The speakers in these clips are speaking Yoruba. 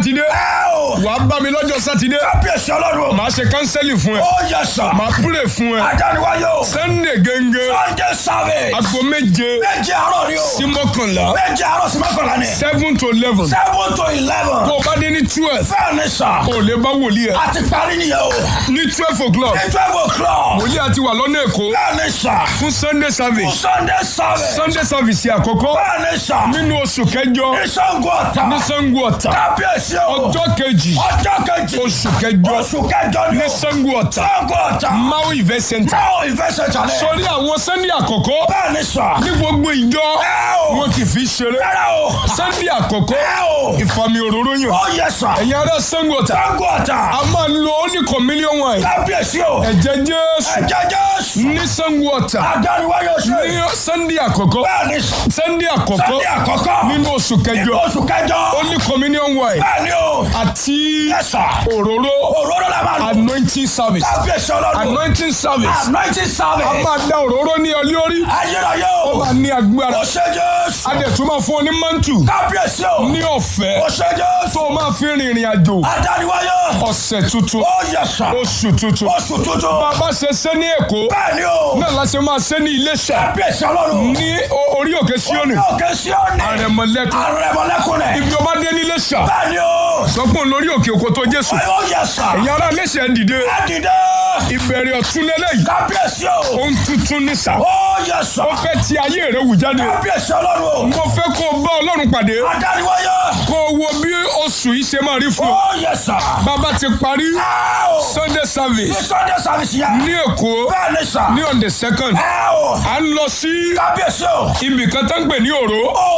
sátidé ẹ o. wàá bá mi lọ́jọ́ sátidé kábíyèsí ọlọ́run. màá ṣe kánsẹ́lì fún ẹ ó yẹ sà. màá púrè fún ẹ adániwáyé o. sunday gẹ́gẹ́ sunday service. aago méje méje àárọ̀ ni o. sí mọ́kànlá méje àárọ̀ sí mọ́kànlá ni. seven to eleven seven to eleven. tó o bá dé ní twelve bẹ́ẹ̀ ni sà. o lè bá wòlíì ẹ a ti parí nìyẹn o. ní twelve o'clock ní twelve o'clock. wòlíì àti wà lọ́nà èkó bẹ́ẹ̀ ni sà. fún sunday service sunday service. sunday service àkọ́kọ́ bẹ́ẹ̀ ni sà. nínú oṣù kẹjọ ní Ṣàngó Ọ̀tà. ní sango ọ̀tà kábíyèsí o. ọjọ́ kejì ọjọ́ kejì. oṣù kẹjọ oṣù kẹjọ ni ní o. sango ọ̀tà Ṣàngó Ọ̀tà. maui event center náà ìfẹsẹ̀ jalè. sórí àwọn sunday àkọ́kọ́ bẹ́ẹ̀ ni sà. ní gbogbo ìjọ ẹ o. wọn kì í fi ṣeré rárá o. sunday àkọ́kọ́ ẹ o. ìfàmì òróró yàn ó yẹ sà. ẹ̀yin ará sango ọ̀tà Ṣàngó Ọ̀tà. a máa lo oníkan mílíọ̀nù wáyé kábíyèsí o. ẹ̀jẹ̀ jésù ẹ̀jẹ̀ Jésù. ní sango ọ̀tà adániwáyé oṣù ní yìí. sunday àkọ́kọ́ bẹ́ẹ̀ ni sà. sunday àkọ́kọ́ Sunday àkọ́kọ́. nínú oṣù nínú kẹjọ oṣù kẹjọ. oníkan mílíọ̀nù wáyé bẹ́ẹ̀ ni o. àti yẹ sà. òróró òróró la máa lò. anointing service kábíyèsí ọlọ́run. anointing service anointing a service. máa da òróró ní ọlé orí ayérayé ó o. máa ní agbára ó ṣe Jésù. a dẹ̀ tún máa fún ọ ní mantu kábíyèsí o. ní ọ̀fẹ́ ó ṣe Jésù. tó o máa fi rìnrìn àjò adániwáyé. ọ̀sẹ̀ tuntun ó yẹ sà. oṣù tuntun oṣù tuntun. bàbá ṣe ṣe ní èkó bẹ́ẹ̀ ni o. náà la ṣe máa ṣe ní iléṣà kábíyèsí ọlọ́run. ní o- orí òkè síọ́nì òkè Síónì. àrẹ̀mọ̀lẹ́kùn àrẹ̀mọ̀lẹ́kùn rẹ̀. ibi ọba dé ní iléṣà bẹ́ẹ̀ ni o. sọpọ̀ lórí òkè òkò tó jésù ó yẹ sà. ẹ̀yin ará iléṣà ẹ̀ dìde ẹ dìde. ìbẹ̀rẹ̀ ọ̀tún lélẹ́yìí kábíyèsí o. ohun tuntun ní sà ó yẹ sà. ó fẹ́ ti ayé rẹ̀ wù jáde kábíyèsí ọlọ́run. mo fẹ́ kó o bá ọlọ́run pàdé adániwáyé. kó o wo bí oṣù yìí ṣe máa rí fún ọ ó yẹ sà. bàbá ti parí ẹ o. sunday ní service sunday service yẹn. ní èkó bẹ́ẹ̀ ni sà. ní on the second ẹ o. à ń lọ sí kábíyèsí o. ibì kan tó ń pè ní òró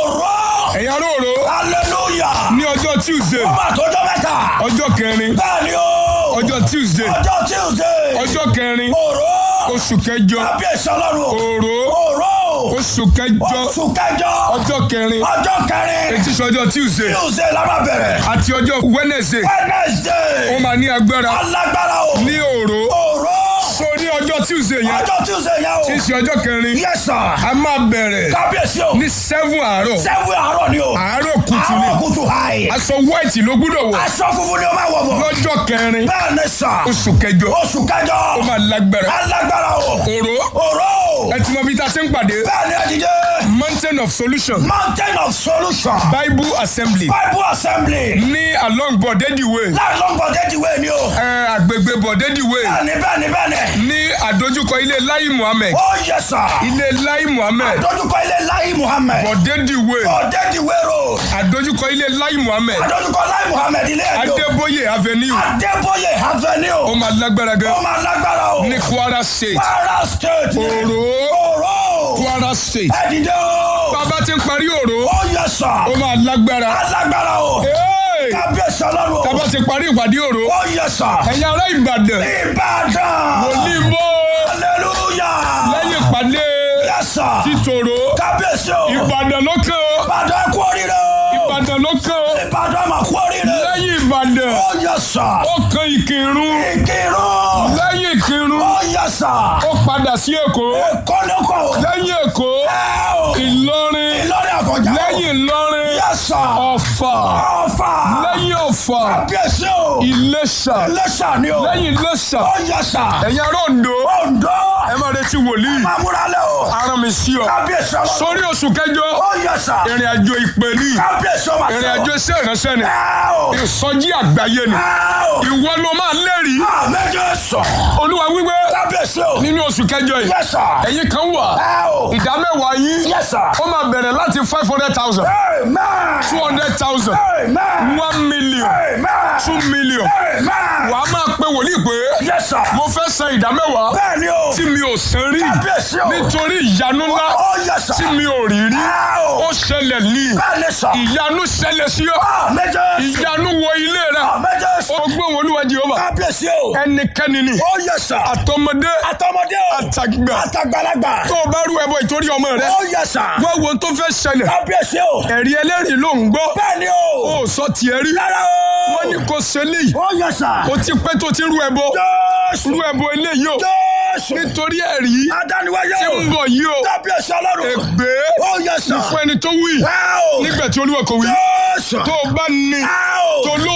òró. ẹ̀yà róró hallelujah. ní ọjọ́ tuesday ọmọ àtọ́jọ́ mẹ́ta. ọjọ́ kẹrin bẹ́ẹ̀ ni o. ọjọ́ tuesday ọjọ́ tuesday. ọjọ́ kẹrin òró. oṣù kẹjọ kábíyèsí ọlọ́run. òró òró. oṣù kẹjọ oṣù kẹjọ. ọjọ́ kẹrin ọjọ́ kẹrin. etí sọjọ́ tuesday tuesday la máa bẹ̀rẹ̀. àti ọjọ́ wednesday ó wednesday. máa ní agbára alágbára o. ní òró òró. so ní ọjọ́ tuesday yẹn ọjọ́ tuesday yẹn o. tí í ṣe ọjọ́ kẹrin yes sir. a máa bẹ̀rẹ̀ kábíyèsí o. ní seven àárọ̀ sẹ́wọ̀n àárọ̀ ni o. àárọ̀ kùtù ni àárọ̀ kùtù hàì. aṣọ white ló gbúdọ̀ wọ̀ aṣọ funfun ni o máa wọ̀ bọ̀. lọ́jọ́ kẹrin bẹ́ẹ̀ ni sà. oṣù kẹjọ oṣù kẹjọ. ó máa lágbára alágbára o. òró òró. ẹ ti mọ bí ta ṣe ń pàdé bẹ́ẹ̀ ni ẹ̀dídé. mountain of solution mountain of solution. bible assembly bible assembly. ní along bọ̀dẹ́dì way láàrín bọ̀dẹ́dìwé ni o. ẹ, àgbègbè bọ̀dẹ́dì way bẹ́ẹ̀ ni bẹ́ẹ̀ ni bẹ́ẹ̀ ni. ní àdójúkọ ilé lai muhammed ó yẹ sà. ilé lai muhammed àdójúkọ ilé láyé muhammed. bọ̀dẹ́dì way bọ̀dẹ́dìwé road. àdójúkọ ilé lai muhammed àdójúkọ láyé muhammed ilé ẹ̀dọ́. adébóyè avenue adébóyè ó avenue. máa lágbára gan ó máa lágbára o. ní kwara state kwara state. ni. òró òró. kwara state ẹ̀dídé o. bàbá ti ń parí òró ó yẹ sà. ó máa lágbára alágbára o. Hey! kábíyèsí ọlọ́run o. bàbá ti parí ìpàdé òró ó yẹ sà. ẹ̀yin ará ìbàdàn ìbàdàn. olíbó hallelujah. lẹ́yìn ìpàdé yẹ sà. títòrò kábíyèsí o. ìbàdàn ló kàn ó ìbàdàn kú oríire o. ìbàdàn ló kàn ó ìbàdàn mà kú oríire. lẹ́yìn ìbàdàn ó yẹ sà. ó kan ìkírun ìkírun. lẹ́yìn ìkírun ó yẹ sà. ó padà sí èkó kọ́lẹ́kọ̀. lẹ́yìn èkó ẹ o. ìlọrin ìlọrin àfọ̀njá. lẹ́yìn ìlọrin yẹ sà. ọ̀fà ọ̀fà. lẹ́yìn ọ̀fà kábíyèsí o. ìlẹ̀ṣà iléṣà ni o. lẹ́yìn ìlẹ̀ṣà ó yẹ sà. ẹ̀yin ará Oǹdó Oǹdó. ẹ máa retí wòlíì máa múra lẹ o. ara mi sí ọ kábíyèsí ọlọ́run. sórí oṣù kẹjọ ó yẹ sà. ìrìn àjò ìpè ní kábíyèsí ọmọ ìrìn àjò iṣẹ́ ìránṣẹ́ ni ẹ o. ìsọjí àgbáyé ni ẹ o. ìwọ ló máa lẹ́rìí àmẹ́jọ sọ. olúwa wípé kábíyèsí o. nínú oṣù kẹjọ yìí yẹ sà. ẹ̀yin kan wà ẹ o. ìdá mẹ́wàá yín yẹ sà. ó máa bẹ̀rẹ̀ láti five hundred thousand amen. two hundred thousand amen. one million amen. two million amen. wàá máa pe wòlíì pé yẹ sà. mo fẹ́ san ìdá mẹ́wàá bẹ́ẹ̀ ni o. tí mi ò san rí kábíyèsí o. nítorí ìyanu ńlá ó yẹ sà. tí mi ò rí rí ẹ o. ó ṣẹlẹ̀ ní bẹ́ẹ̀ ni sà. ìyanu ṣẹlẹ̀ sí ọ àmẹ́jọ sọ. ìyanu wọ ilé rẹ àmẹ́jọ sọ. ó gbóhùn olúwa jehova kábíyèsí o. ẹnikẹ́ni ni ó yẹ sà. àtọmọdé àtọmọdé o. àtàgbà àtàgbàlagbà. tó o bá rú ẹbọ ìtorí ọmọ rẹ ó yẹ sà. wá wo ohun tó fẹ́ ṣẹlẹ̀ kábíyèsí o. ẹ̀rí ẹlẹ́rìí ló ń gbọ́ bẹ́ẹ̀ ni o. ó sọ tiẹ̀ rí rárá o. wọ́n ní kò ṣe léyìí ó yẹ sà. ó ti pẹ́ tó ti rú ẹbọ jésù. rú ẹbọ eléyìí o jésù. nítorí ẹ̀rí adániwáyé tí o. ń bọ̀ yìí o kábíyèsí ọlọ́run. ègbé ó yẹ sà. fún ẹni tó wí ẹ o. nígbà tí olúwa kò wí jésù. tó o bá ní ẹ o. tó ló